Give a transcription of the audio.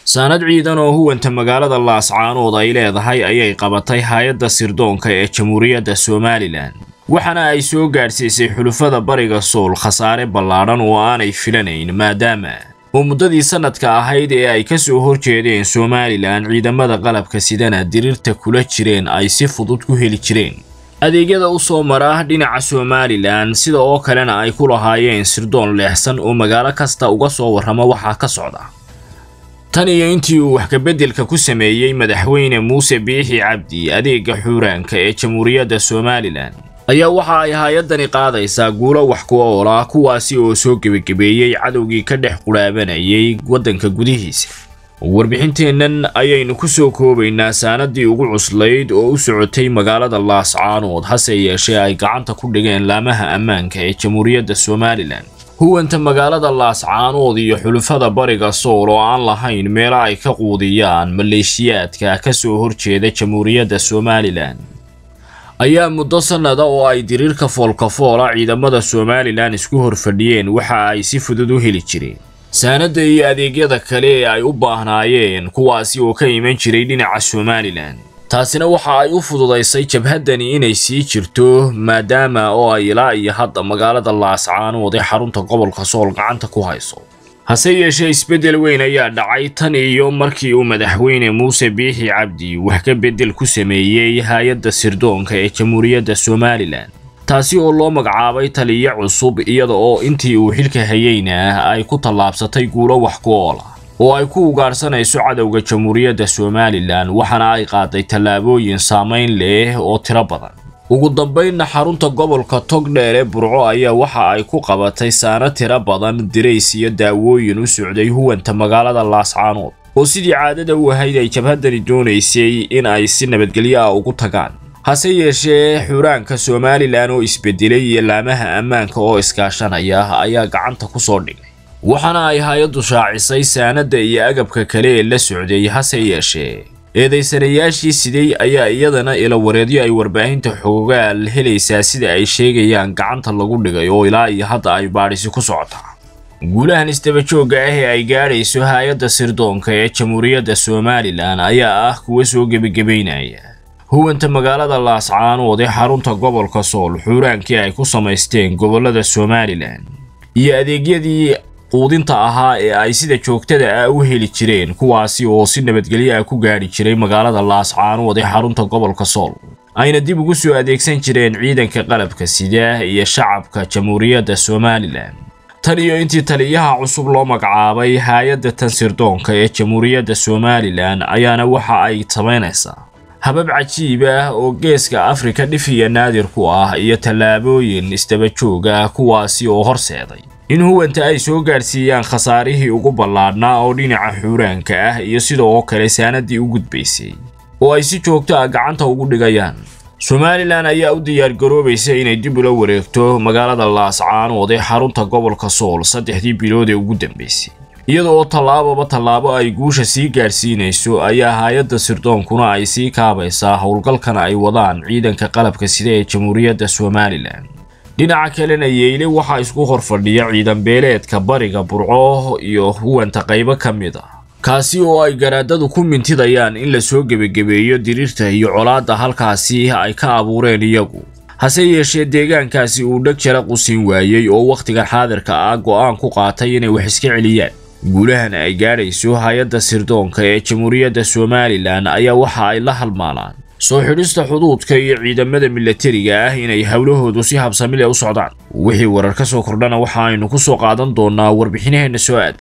saanad ciidan oo huwanta magaalada laascaanood ay leedahay ayay qabatay hay-adda sirdoonka ee jamhuuriyadda somalilan waxaana ay soo gaadhsiisay xulufada bariga sool khasaare ballaadhan oo aanay filanayn maadaama oo muddadii sannadka ahayd ee ay ka soo horjeedeen somalilan ciidamada qalabka sidana diriirta kula jireen ay si fudud ku heli jireen adeegyada u soo mara dhinaca somalilan sida oo kalena ay ku lahaayeen sirdoon leexsan oo magaalo kasta uga soo warrama waxaa ka socda tan iyo intii uu wax kabeddelka ku sameeyey madaxweyne muuse biixi cabdi adeega xuuraanka ee jamhuuriyadda somalilan ayaa waxa ay hay-addani qaadaysaa guulo wax ku ool ah kuwaasi oo soo gebagabeeyey cadowgii ka dhex qudhaabanayay waddanka gudihiisa warbixinteennan ayaynu ku soo koobaynaa saanadii ugu cuslayd oo u socotay magaalada laascaanood hase yeeshee ay gacanta ku dhigeen laamaha ammaanka ee jamhuuriyadda somalilan huwanta magaalada laascaanood iyo xulufada bariga sool oo aan lahayn meelo ay ka quudiyaan maleeshiyaadka ka soo horjeeda jamhuuriyadda somalilan ayaa muddo sannada oo ay diriirka foolkafoola ciidamada somalilan isku horfadhiyeen waxa ay si fudud u heli jireen saanadda iyo adeegyada kale ee ay u baahnaayeen kuwaasi oo ka iman jiray dhinaca somalilan taasina waxa ay u fududaysay jabhaddani inay sii jirto maadaama oo ay ilaa iyo hadda magaalada laascaanood ee xarunta gobolka sool gacanta ku hayso hase yeeshee isbeddel weyn ayaa dhacay tan iyo markii uu madaxweyne muuse biixi cabdi wax ka beddel ku sameeyey hay-adda sirdoonka ee jamhuuriyadda somalilan taasi oo loo magacaabay taliyo cusub iyada oo intii uu xilka hayeyna ay ku tallaabsatay guulo wax ku oola oo ay ku ugaarsanayso cadowga jamhuuriyadda somalilan waxaana ay qaaday tallaabooyin saamayn leh oo tiro badan ugu dambaynna xarunta gobolka togdheer ee burco ayaa waxa ay ku qabatay saano tiro badan dirays iyo daawooyin u socday huwanta magaalada laascaanood oo sidii caadada u ahayd ay jabhaddani doonaysay in ay si nabadgelyo ah ugu tagaan hase yeeshee xuraanka somalilan oo isbedelay iyo laamaha ammaanka oo iskaashanaya ayaa gacanta ku soo dhigay waxaana ay hay-addu shaacisay saanadda iyo agabka kale ee la socday hase yeeshee eedaysanayaashii siday ayaa iyadana ilawareedyo ay warbaahinta xoogaal helaysaa sida ay sheegayaan gacanta lagu dhigay oo ilaa iyo hadda ay baadhisi ku socotaa guulahan isdabajoogga ah ee ay gaadhayso hay-adda sirdoonka ee jamhuuriyadda somalilan ayaa ah kuwa soo gebagebaynaya huwanta magaalada laascaanood ee xarunta gobolka sool xuuraankii ay ku samaysteen gobollada somalilan iyo adeegyadii quudinta ahaa ee ay sida joogtada ah u heli jireen kuwaasi oo si nabadgelyo ah ku gaadhi jiray magaalada laascaanood ee xarunta gobolka sool ayna dib ugu soo adeegsan jireen ciidanka qalabka sida iyo shacabka jamhuuriyadda somalilan tan iyo intii taliyaha cusub loo magacaabay hay-adda tan sirdoonka ee jamhuuriyadda somalilan ayaana waxa ay samaynaysaa habab cajiib ah oo geeska afrika dhifiya naadir ku ah iyo tallaabooyin isdabajoog ah kuwaasi oo horseeday in huwanta ay soo gaadhsiiyaan khasaarihii ugu ballaadhnaa oo dhinaca xuuraanka ah iyo sidoo kale saanadii u gudbaysay oo ay si joogto ah gacanta ugu dhigayaan somalilan ayaa u diyaargaroobaysa inay dib ula wareegto magaalada laascaanood ee xarunta gobolka sool saddexdii bilood ee ugu dambaysay iyada oo tallaababa tallaabo ay guusha sii gaadhsiinayso ayaa hay-adda sirdoonkuna ay sii kaabaysaa howlgalkana ay wadaan ciidanka qalabka sida ee jamhuuriyadda somalilan dhinaca kalena yeyle waxaa isku horfadhiya ciidan beeleedka bariga burco iyo huwanta qaybo ka mid a kaasi oo ay garaadadu ku mintidayaan in la soo gebagebeeyo diriirta iyo colaadda halkaasi ay ka abuureen iyagu hase yeeshee deegaankaasi uu dheg jara qusin waayey oo wakhtigan xaadirka ah go'aan ku qaatay inay wax iska celiyaan guulahan ay gaadhayso hay-adda sirdoonka ee jamhuuriyadda somalilan ayaa waxa ay la halmaalaan soo xidhista xuduudka iyo ciidamada milatariga ah inay howlahoodu si habsamile u socdaan wixii warar ka soo kordhana waxa aynu ku soo qaadan doonaa warbixinaheenna soo aad